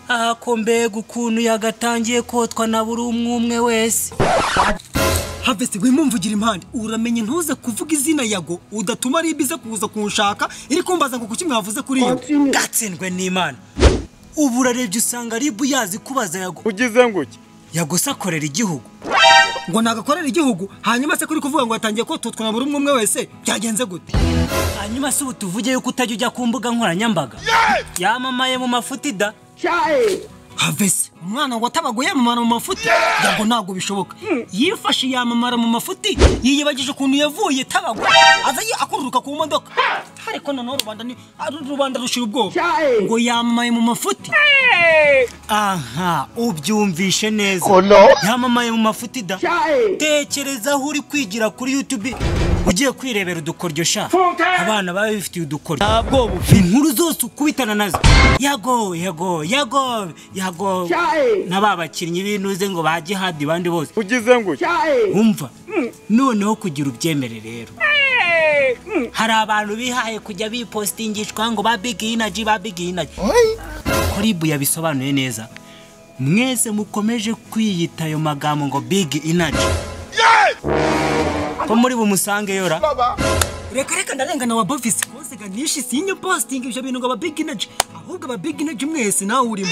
ako mbega ukuntu yagatangiye kotwa na buri umwe umwe wese havesi wimumvugira impande uramenye ntuze kuvuga izina yago udatuma ari ibiza kuza kunshaka iri kumbaza ngo kuki mwavuze kuri yo gatsindwe n'imana ubu urarebye usanga ribu yazi kubaza yago ugize ngo iki yago se akorera igihugu ngo nagakorere igihugu hanyuma se kuri kuvuga ngo yatangiye kototwa na buri umwe umwe wese byagenze gute hanyuma se ubu tuvuge yuko utajya ujya ku mbuga nkoranyambaga yamamaye mu mafutida havesi umwana watabago yamamara mu mafuti yago ntabwo bishoboka yifashe yamamara mu mafuti yiyibagije ukuntu yavuye tabago aza ye akururuka ku modoka ariko noneho rubanda ni ari- rubanda rushira ubwoba ngo yamamaye mu mafuti aha ubyumvishe neza yamamaye mu mafutida tekereza aho uri kwigira kuri yutube ugiye kwirebera udukoryo sha abana baba bifitiye udukoryo inkuru zose ukubitana nazo yago yago yago yago na ba bakinnyi b'intuze ngo ba jihadi bandi bose ugize ngo iki umva noneho kugira ubyemere rero hari abantu bihaye kujya bipositingishwa ngo ba bigi inaji ba bigi inaji ko ribu yabisobanuye neza mwese mukomeje kwiyita ayo magambo ngo bigi inaji ko muri bumusange yora reka reka ndarengana wa bovisi konsega nishi sinye positingi ibyo bintu ngo aba big energy ahubwo aba big energy mwese nawe urimo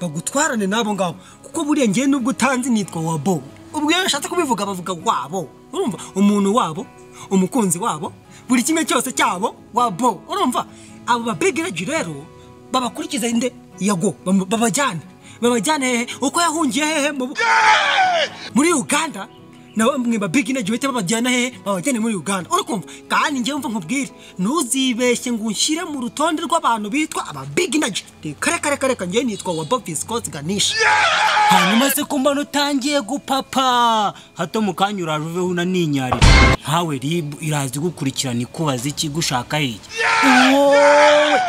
bagutwarane n'abo ngabo kuko buriya ngewe nubwo utanzi nitwa wabo ubwo iyo bashatse kubivuga bavuga wabo urumva umuntu wabo umukunzi wabo buri kimwe cyose cyabo wabo urumva abo ba big energy rero babakurikiza inde yago bam- babajyane babajyane hehe uko yahungiye hehe mu bu- muri uganda na bamwe ba big energy bahita babajyana hehe babajyane muri uganda urakumva kandi njyewe mva nkubwire ntuzibeshye ngo unshyire mu rutonde rw'abantu bitwa aba big energy reka reka reka reka njyewe nitwa wa bofisi kotsi ganisha hanyuma se ko mbona utangiye gupapa hato mu kanya uraje uveho unaninyarira nkawe ribu irazi gukurikirana ikubaza iki gushaka iki Wowe!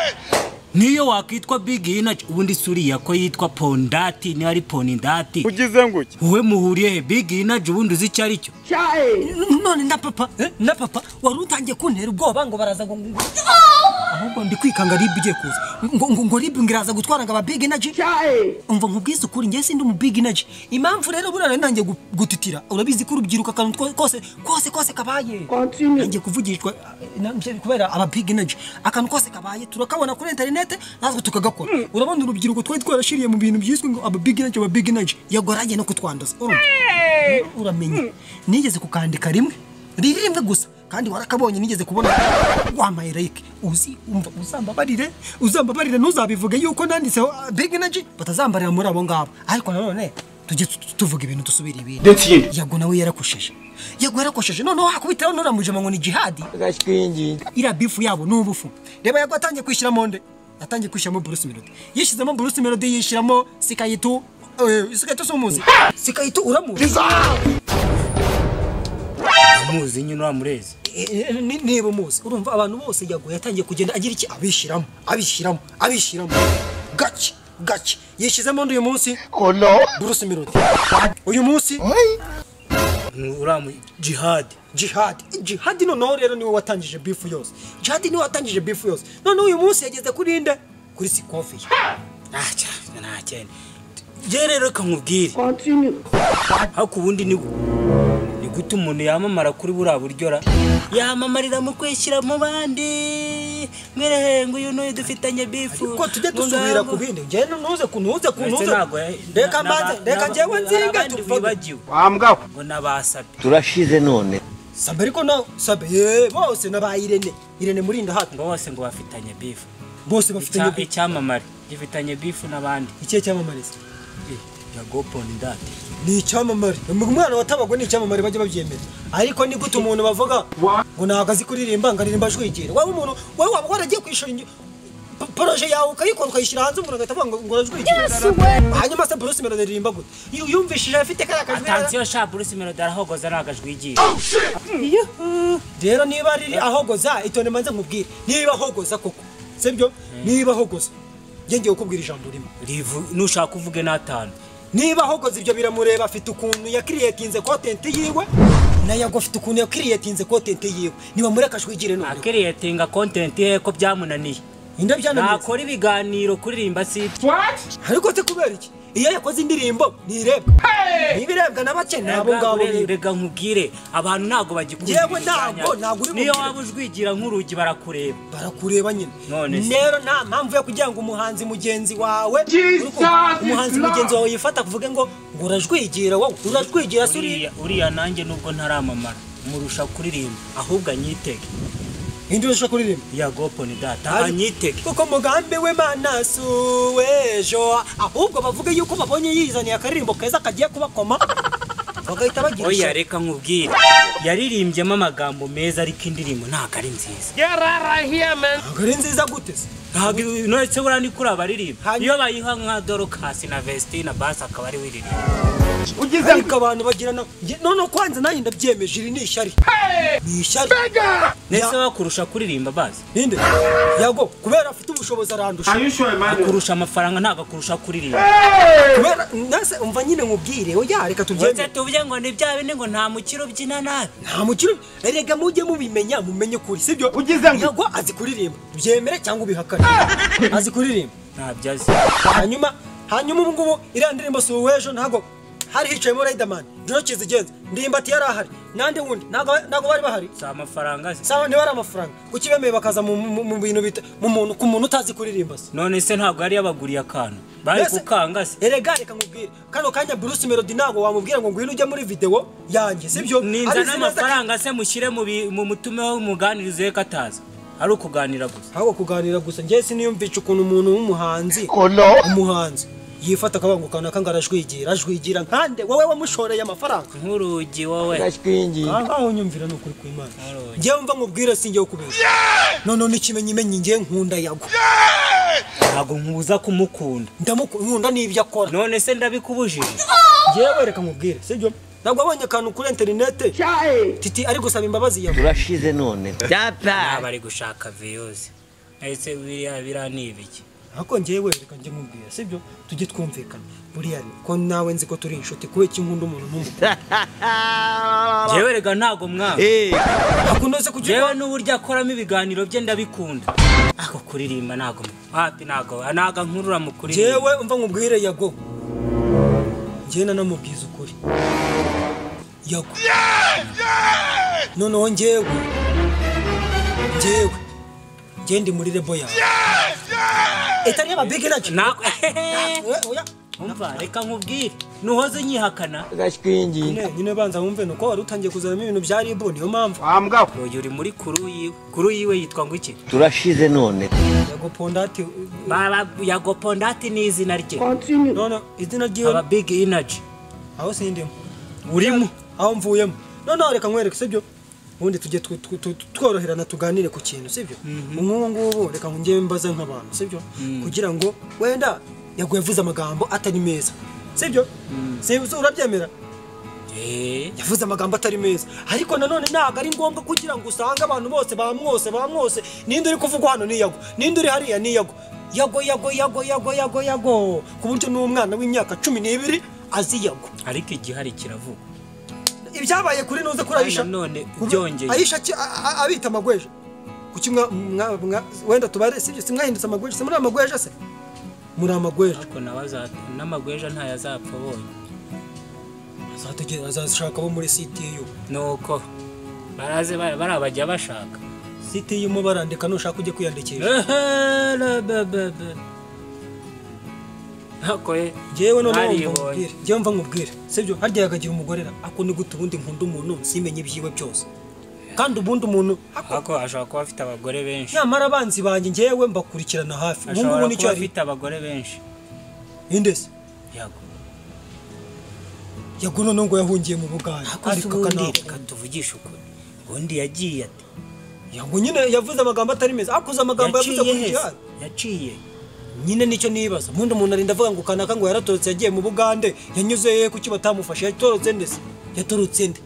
niyo wakwitwa bigi inaji ubundi si uriya ko yitwa pondati niba ari ponidati ugize ngo iki wowe muhuriye he bigi inaji ubundi uzi icyo ari cyo none na papa eh, na papa wari utangiye kuntera ubwoba ngo baraza ngo ngo- ahubwo ndi kwikanga ribu ugiye kuza ngo ngo ngo ribu ngiraza gutwara ngo aba big energy umva nkubwize ukuri njye sindi umu big energy impamvu rero buriya nari ntangiye gu- gutitira urabizi ko urubyiruko akantu two- kose kose kose kabaye ntangiye kuvugishwa eh, na- bye- kubera aba big energy akantu kose kabaye turakabona kuri interinete natwe tukagakora urabona urubyiruko twari twarashiriye mu bintu byiswe ngo aba big energy aba big energy yagoragiye no kutwanduza urumva uramenye nigeze kukandika rimwe riri rimwe gusa kandi warakabonye nigeze kubona wambaye like uzi umva uzambabarire uzambabarire ntuzabivuge yuko nanditseho uh, big energy batazambarira muri abo ngabo ariko nanone tujye tu- tu- tuvuga ibintu dusubira ibintu yago nawe yarakosheje yago yarakosheje noneho hakubitaho nturamujema ngo ni jihadi iriya bifu yabo ni ubufu reba yago atangiye kwishyiramo nde atangiye kwishyiramo burusi melody yishyizemo burusi melody yishyiramo sikayitu eh, sikayitu si umuzi sikayitu uramuzi amuzi nyine uramurezi Eh, ni- niba umuzi urumva abantu bose yaguye yatangiye kugenda agira iki abishyiramo abishyiramo abishyiramo gake gake yishyizemo undi uyu munsi burusi melody uyu munsi uramu jihadi jihadi jihadi noneho rero niwe watangije bifu yose jihadi niwe watangije bifu yose noneho uyu munsi yageze kuri nde kuri sikofi ye. ntakene njye rero reka nkubwire ariko ubundi ni ni gute umuntu yamamara kuri buriya buryo ra yamamarira mu kwishyira mu bandi mwirehenga uyu n'uyu dufitanye bifu ko tujye dusubira ku bindi njyewe ntuze ku ntuze ku Ndetse ntuze ntabwo reka mbanze reka njyewe nzinga tuvuge tubibagiwe ngo nabasabe turashize none sabe ariko nawe sabe yeee bose n'aba irene irene murinda hafi ngo bose ngo bafitanye bifu bose bafite Icya- icyamamare gifitanye bifu n'abandi ikihe cyamamare se? yagoponi ndate ni icyamamare umwana watabagwe ni icyamamare bajya babyemera ariko ni gute umuntu bavuga ngo ntabwo azi kuririmba ngo aririmba ajwigira waba umuntu wowe waba waragiye kwishura ingi- p- poroje yawe ukayikora ukayishyira hanze umuntu agahita avuga ngo ngo arajwigira hanyuma se Bruce Melody aririmba gute Yu- yumvishije afite kariya kajwi atansiyo sha bruce melody arahogoza nagajwigiye rero niba ari ahogoza itonde manze nkubwire niba ahogoza koko sibyo niba ahogoza njye ngiye kukubwira ijambo rimwe rivu nushaka uvuge n'atanu niba ahogoze ibyo biramureba afite ukuntu yakiriyetinze kontenti yiwe nayo ago afite ukuntu yakiriyetinze kontenti yiwe niba muri akajwi igire none akiriyetinga kontenti ye ko byamunaniye indabyo hano nakora ibiganiro kuririmba siti ariko se kubera iki iyo yakoze indirimbo ntirebwa niba irebwa na bake ni abo ngabo birebwa rega nkubwire abantu ntabwo bagikunda Yewe ibintu bya ntabwo, nyabyo. ntabwo uri niyo bukire. waba ujwigira nk'urugi barakureba barakureba nyine None se. rero nta mpamvu yo kugira ngo umuhanzi mugenzi wawe Jesus umuhanzi is Lord. mugenzi wawe yifata kuvuge ngo ngo urajwigira wowe urajwigira se uriya uriya uriya nanjye nubwo ntaramamara murusha kuririmba ahubwo anyitege indi urusha kuririmba ya goponi data anyitege kuko mugambi w'imana si uw'ejo ahubwo bavuge yuko babonye yizaniye akaririmbo keza kagiye kubakoma bagahita bagira oya ishyari reka nkubwire yaririmbyemo amagambo meza ariko indirimbo ntabwo ari nziza ntabwo ari nziza gute se ntabwo nonese buriya ni kuri abaririmba Hanyuma- iyo bayiha nka dorokasi na vesitine na basi akaba ari wiririmba ariko abantu bagirana Nge- noneho kwanza nanjye ndabyemeje iri ni ishyari ni ishyari ndetse bakurusha kuririmba basi ninde yago kubera afite ubushobozi arandusha kurusha amafaranga ntabwo akurusha kuririmba kubera nase umva nyine nkubwire oya reka ndetse tubyemere tuvuge ngo ni bya bindi ngo nta mukiro ubyina nabi nta mukiro erega mujye mubimenya mumenye ukuri sibyo Ugize ngo- yago azi kuririmba byemere cyangwa ubihakane azi kuririmba ntabyo azi hanyuma hanyuma ubu ngubu iriya ndirimbo si uw'ejo ntabwo hari hicayemo Riderman ntoki zigenza ndimbati yari ahari nande wundi ntabwo ntabwo bari bahari si amafaranga azi sawa niba ari amafaranga kuki bemeye bakaza mu, mu, mu bintu bita mu muntu ku muntu utazi kuririmba se none se ntabwo yari yabaguriye akantu bari Mbese- gukanga se erega reka nkubwire kano kanya Bruce Melody ntabwo wamubwira ngo ngwino ujye muri video yanjye sibyo ninza Abizi neza ko- n'amafaranga se mushyire mu bi- mu mutumeho umuganirizo ye ko ataza ari ukuganira gusa ahubwo kuganira gusa njye siniyumvisha ukuntu umuntu w'umuhanzi umuhanzi yifata akavuga ngo kanaka ngo arajwigira ajwigira nkande wowe wamushoreye amafaranga nk'urugi wowe aho unyumvira ni ukuri kw'imana Alright. njyewe mva nkubwire sinjyewe kubeshya noneho n'ikimenyi imenyi njyewe nkunda yago ntabwo nkubuza kumukunda ndamunkunda n'ibyo akora none se ndabikubujije njyewe reka nkubwire sibyo ntabwo abonye akantu kuri interinete titi ari gusaba imbabazi yago urashize none naba ari gushaka viyuzi ese biriya biriya ni ibiki ariko njyewe reka njye nkubwire sibyo tujye twumvikana buriya ni ko nawe nzi ko turi inshuti kubera ko nkunda umuntu n'umukuru njyewe rega ntabwo mwanga akunze njyewe kugira n'uburyo akoramo ibiganiro bye ndabikunda ako kuririmba ntabwo mu- hafi ntabwo ntabwo nkurura mu kuririmba njyewe umva nkubwire yago njyewe nanamubwiza ukuri yago noneho njyewe njyewe njyewe ndi muri rebo yawe itari y'amabigi nacyo Ntabwo- oya umva reka nkubwire nuhoze unyihakana nyine nyine banza wumve ni uko wari utangiye kuzanamo ibintu bya ribu niyo mpamvu uyu uri muri kuru yiwe kuru yiwe yitwa ngo iki turashize none yago pondati Baba- yagopondati ni izina rye none izina ryiwe aba big energy aho sindimo urimo aho mvuyemo noneho reka nkwereke sibyo ubundi tujye tw- tw- tw- tworoherana tuganire ku kintu sibyo nk'ubu ngubu reka ngewe mbaza nk'abantu sibyo kugira ngo wenda yago yavuze amagambo atari meza sibyo Si- si- urabyemera Eh, yavuze amagambo atari meza ariko nanone ntabwo ari ngombwa kugira ngo usange abantu bose bamwose bamwose ninde uri kuvugwa hano ni yago ninde uri hariya ni yago yago yago yago yago yago yago ku buryo n'umwana w'imyaka cumi n'ibiri azi yago ariko igihari kiravuga ibyabaye kuri nuze kuri ayisha Nanone Kubi- byongeye. ayisha ki- a- a- abita amagweja kuki mwa- mwa- mwa- wenda tubare sibyo simwahindutse amagweja se muri amagweja se muri amagweja ariko nawe aza- n'amagweja ntayazapfa bonye azategera azashaka abo muri ctu nuko baraze ba- bariya bajya bashaka ctu mo barandika nushaka ujye kwiyandikisha ntako ye ngewe noneho Naribonye. mva nkubwire ngewe mva nkubwire sibyo harya yagagira umugore ra ako ni gute ubundi nkunda umuntu simenye ibyiwe byose kandi ubundi umuntu ako- ariko ashobora kuba afite abagore benshi nyamara abanzi banjye ngewe mbakurikirana hafi ubu ngubu ashobora nicyo kuba ari afite abagore benshi indese yago yago noneho ngo yahungiye mu buganda ariko ariko ubundi akanaka reka tuvugishe ukuri ubundi yagiye ati yango nyine yavuze amagambo atari meza akoze amagambo yavuze yaciye kuri heza gihari yaciye nyine nicyo nibaza ubundi umuntu arinda avuga ngo kanaka ngo yaratorotse yagiye mu bugande yanyuze he kuki batamufashe yatorotse nde se yatorotse nde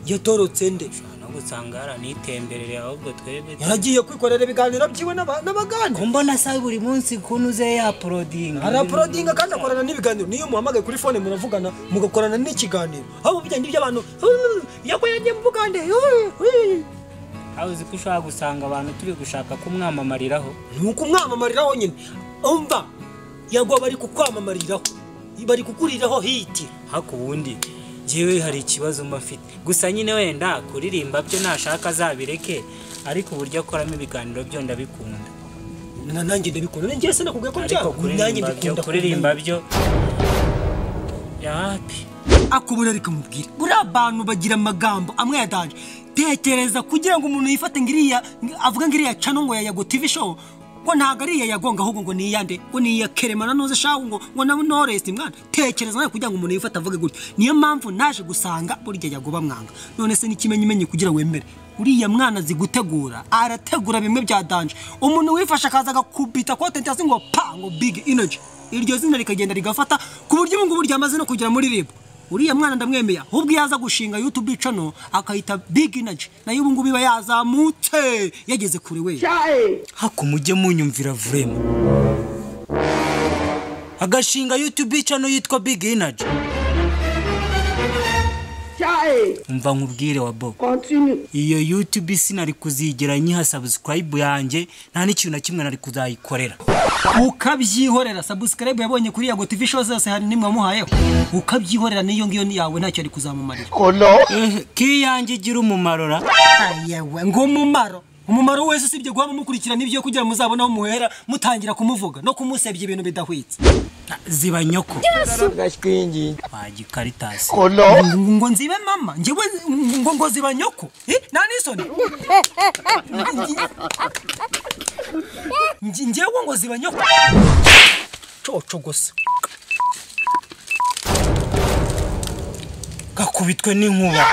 yatorotse nde no gusanga haranitemberere ahubwo twebwe yaragiye kwikorera ibiganiro byiwe n'aba- n'abagande kumbona sabe buri munsi ukuntu uze yaporodinga araporodinga kandi akorana n'ibiganiro niyo muhamagaye kuri fone muravugana mugakorana n'ikiganiro aho bigenda iby'abantu yago yagiye mu bugande aho uzi ko ushobora gusanga abantu turi gushaka kumwamamariraho ni uko umwamamariraho nyine umva yagwa bari kukwamamariraho bari kukuriraho hiti hako ubundi njyewe hari ikibazo mba mfite gusa nyine wenda kuririmba byo nashaka azabireke ariko uburyo akoramo ibiganiro byo ndabikunda na nanjye ndabikunda nanjye se nakubwiye ko ariko kuririmba byo kuririmba byo yapi akubura ariko mubwira buriya abantu bagira amagambo amwe ya danje tekereza kugira ngo umuntu yifate ngo iriya avuga ngo iriya cano ngo yayago tv show ngo ntabwo ari iya yagonga ahubwo ngo ni iyande ngo ni iya kerema na noze shaka ngo ngo na noresi mwana tekereza nawe kugira ngo umuntu yifate avuge gutya niyo mpamvu naje gusanga burya yago bamwanga none se n'ikimenyimenyi kugira wemere uriya mwana azi gutegura arategura bimwe bya danje umuntu wifashe akaza agakubita kote hasi ngo pa ngo big energy iryo zina rikagenda rigafata ku buryo ubu ngubu ryamaze no kugera muri ribu uriya mwana ndamwemeye ahubwo iyo aza gushinga yutube cano akayita big energy nayo ubu ngubu iba yazamutse yageze kure we hako mujye munyumvira vurema agashinga yutube cano yitwa big energy umva nkubwire wa bob iyo yutube sinari kuzigera nyiha sabusikarayibu yanjye nta n'ikintu na kimwe nari kuzayikorera ukabyihorera sabusikarayibu yabonye kuri yago tivi show zose hari nimwe wamuhayeho ukabyihorera n'iyo ngiyo yawe ntacyo ari kuzamumarira kiyanjye igira umumaro ra yewe ngo umumaro umumaro wese usibye guhama mukurikirana ibyo kugira ngo muzabone aho muhera mutangira kumuvuga no kumusebya ibintu bidahwitse ziba nyoko wagikaritazi ngo nzibe mama njyewe ngo ngo ziba nyoko Eh, nta n'isoni Nj- njyewe ngo ziba nyoko coco gusa gakubitwe n'inkuba